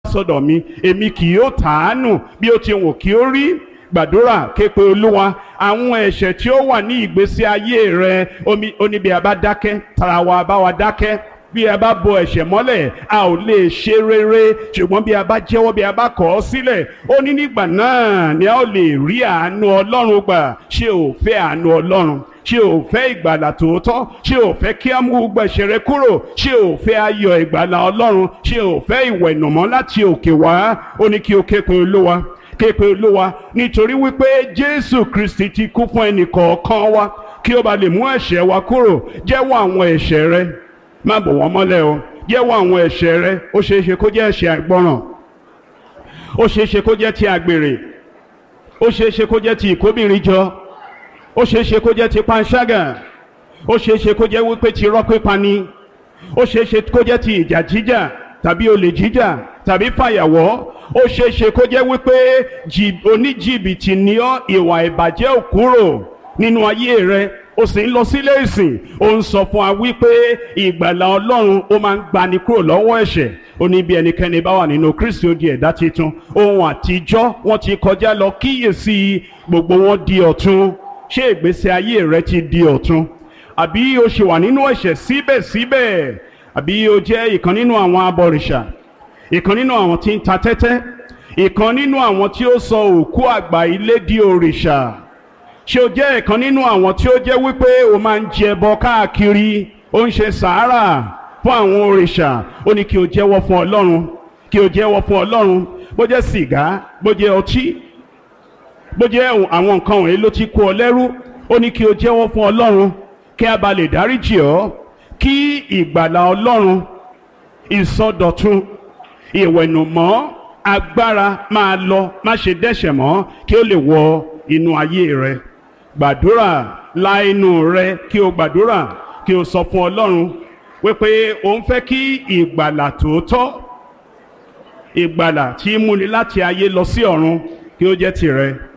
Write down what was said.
sọ́dọ̀ mi èmi kì yóò tàánù bí ó ti wù kí ó rí gbàdúrà képe olúwa àwọn ẹ̀ṣẹ̀ tí ó wà ní ìgbésí ayé rẹ omi oníbi àbá dákẹ́ tara wa bá wa dákẹ́ bí a bá bo ẹ̀ṣẹ̀ mọ́lẹ̀ a ò lè ṣe rere ṣùgbọ́n bí a bá jẹ́wọ́ bí a bá kọ̀ ọ́ sílẹ̀ ó ní nígbà náà ni a ó lè rí àánú ọlọ́run gbà ṣé o fẹ́ àánú ọlọ́run ṣé o fẹ́ ìgbàlà tòótọ́ ṣé o fẹ́ kí á mú gbẹ̀ṣẹ̀ rẹ kúrò ṣé o fẹ́ ayọ̀ ìgbàlà ọlọ́run ṣé o fẹ́ ìwẹ̀nùmọ́ láti òkè wá ó ní kí o ké pe olúwa ké pe olúwa nítorí wípé jésù kristi ti kú fún ẹnì kọ̀ọ̀kan wa kí ó ba lè mú ẹ̀ṣẹ̀ wa kúrò jẹ́wọ́ àwọn ẹ̀ṣẹ̀ rẹ má bò wọ́n mọ́lẹ̀ o jẹ́wọ́ àwọn ẹ̀ṣẹ̀ rẹ ó ṣeé ṣe kó jẹ́ ẹ̀ṣẹ̀ àìgbọràn ó ṣeé ṣe kó jẹ́ ti àgbèrè ó ṣeé ṣe kó jẹ́ ti ìkóbìnrin jọ ó ṣeé ṣe kó jẹ́ ti panṣágà ó ṣeé ṣe kó jẹ́ wípé ti irọ́ pípa ni ó ṣeé ṣe kó jẹ́ ti ìjà jíjà tàbí olè jíjà tàbí fàyàwọ́ ó ṣeé ṣe kó jẹ́ wípé oníjìbìtì ni ọ́ ìwà ìbàjẹ́ ò kúrò nínú ayé rẹ ó sì ń lọ sílé ìsìn ó ń sọ fún wa wípé ìgbàlà ọlọ́run ó máa ń gbani kúrò lọ́wọ́ ẹ̀ṣẹ̀ ó ní bí ẹnikẹ́ni bá wà nínú kristi ó di ẹ̀dá titun ohun àtijọ́ wọ́n ti kọjá lọ kíyèsí gbogbo wọn di ọ̀tun ṣé ìgbésí ayé rẹ ti di ọ̀tun àbí o ṣì wà nínú ẹ̀ṣẹ̀ síbẹ̀síbẹ̀ àbí o jẹ́ ìkan nínú àwọn abọ̀rìṣà ìkan nínú àwọn tí ń ta tẹ́tẹ́ ìkan nínú àwọn tí ó sọ òkú àgbà ilé di òrìṣà ṣé o jẹ́ ìkan nínú àwọn tí ó jẹ́ wípé o máa ń jẹ ẹbọ káàkiri ó ń ṣe sàárà fún àwọn òrìṣà ó ní kí o jẹ́wọ́ fún ọlọ́run kí o jẹ́wọ́ fún ọlọ́run bó jẹ́ sìgá bó jẹ́ ọtí bó jẹ́ àwọn nǹkan wọ̀nyí ló ti kó ọ lẹ́rú ó ní kí o jẹ́wọ́ fún ọlọ́run kí a bá lè dáríjì ọ́ kí ìgbàlà ọlọ́run ìsọdọ̀tun ìwẹ̀nùmọ́ agbára máa lọ má ṣe dẹ́ṣẹ̀ mọ́ kí ó lè wọ inú ayé rẹ gbàdúrà la inú rẹ kí o gbàdúrà kí o sọ fún ọlọ́run wípé o ń fẹ́ kí ìgbàlà tòótọ́ ìgbàlà tí múni láti ayé lọ sí ọ̀run kí ó jẹ́ tirẹ̀